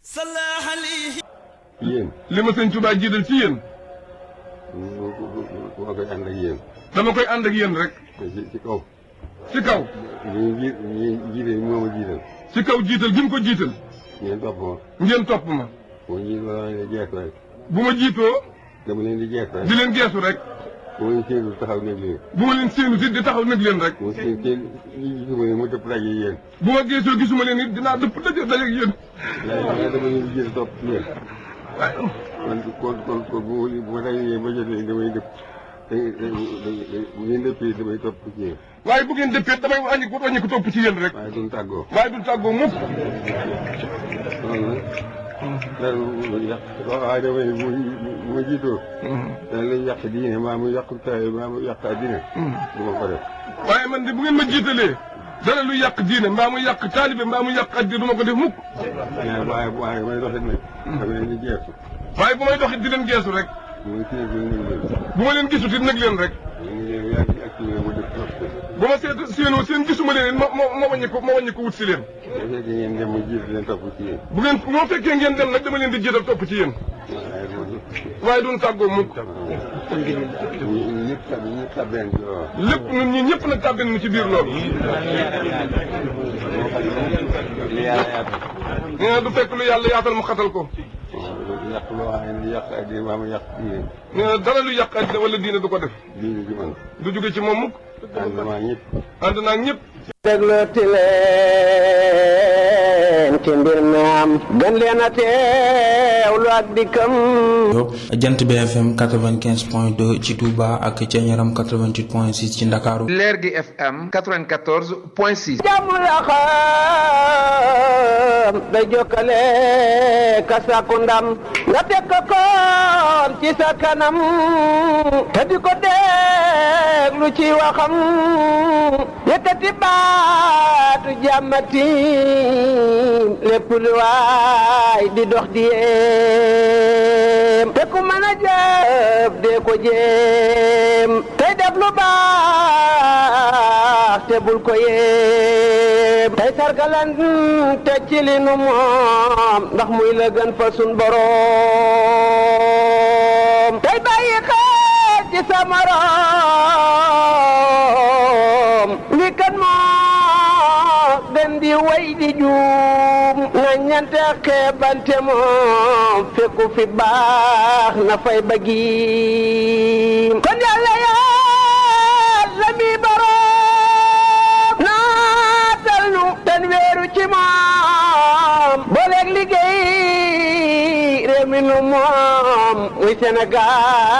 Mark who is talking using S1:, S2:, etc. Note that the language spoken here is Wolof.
S1: yéen.
S2: li ma sëñ Tuubaa jiital ci yéen.
S1: moo koy ànd ak yéen.
S2: dama koy ànd ak yéen rek.
S1: ci ci kaw.
S2: ci kaw.
S1: ñu ji ñu jiite moo ma jiital.
S2: ci kaw jiital gi mu ko jiital.
S1: ngeen topp ma.
S2: ngeen topp ma.
S1: boo ñu dama leen di jeex rek.
S2: bu ma jiitoo
S1: dama leen di jeex rek.
S2: di leen geesu rek.
S1: boo leen séenu taxaw nekk leen.
S2: bu ma leen séenu si di taxaw nag leen rek.
S1: boo seen seen ñi gisuma ne mu dëpp daje yéen.
S2: bu ma geesoo gisuma leen it dinaa dëpp daje daje ak yéen.
S1: waaye dama leen di jiital topp ci yéen.
S2: waaye
S1: man kon kon kon bu ma bu ma dajee ba jotee damay dëpp. da da bu ngeen dëppee damay topp ci yéen.
S2: waaye bu ngeen dëppee damay wàññi ko wàññi ko topp ci yéen rek.
S1: waaye duñ tàggoo.
S2: waaye du tàggoo mukk.
S1: loolu nag. dara lu yàq waaye damay bu bu ma jiitoo. dana lay yàq diine maa mu yàq taay maa mu yàq addina. du ma ko def.
S2: waaye man de bu ngeen ma jiitalee dara lu yàq diine mbaa mu yàq taalibe mbaa mu yàq addi du ma ko def mukk.
S1: waaye waaye waaye may doxit nag. xam ne ni jeexu.
S2: waaye bu may doxit di leen geesu rek.
S1: mu ngi séen bi ñu leen.
S2: bu ma leen gisut it nag leen rek.
S1: ñu ngi leen yaa ngi ak ñu mu def trop.
S2: bu ma seet séenoo seen gisuma leen it ma ma ma wàññi ko ma wàññi ko wut si leen.
S1: bu fekkee ngeen dem mu jiitu leen topp ci yéen.
S2: bu ngeen moo fekkee ngeen dem nag dama leen di jiital topp ci yéen.
S1: waaye loolu.
S2: waaye duñ tàggoo mukk.
S1: ñu ñëpp tab ñëpp tabeen ci loolu.
S2: lépp ñun ñi ñëpp nag tàbbin mu ci biir loolu.
S1: li yàlla yaatal.
S2: nee na du fekk lu yàlla yaatal mu xatal ko.
S1: yàq loo xam ne yàq addina maa mu yàq diine.
S2: nee na dara lu yàq àddina wala diine du ko def.
S1: diine ji man.
S2: du jóge ci moom mukk.
S1: ànd maa ñëpp.
S2: ànd naa ak ñëpp.
S3: déglooti leen ci mbir mi am gën leen a teewlu ak dikkam
S4: jant BFM 95 point 2 ci Touba ak ca Ñaram 88 point 6 ci Ndakaaru
S5: leer gi FM 94 point 6.
S3: jàmm la xam day jokkale ka sàkku ndam nga teg ko koon ci sa kanam te di ko déglu ci waxam yëkkati baatu jàmmati lépp lu waay di dox di yéem te ku mën a jëf dee ko jéem tey def lu baax te bul ko yéem tey sargalan te ci li nu moom ndax muy la gën fa sun boroom tey bàyyi xel ci sa morom li kan moo gën di way di juum na ñante xeebante moom fekku fi baax na fay bëggiim kon yàlla yàlla mi boroom naatal nu ten weeru ci moom booleeg liggéey réew mi nu moom muy Sénégal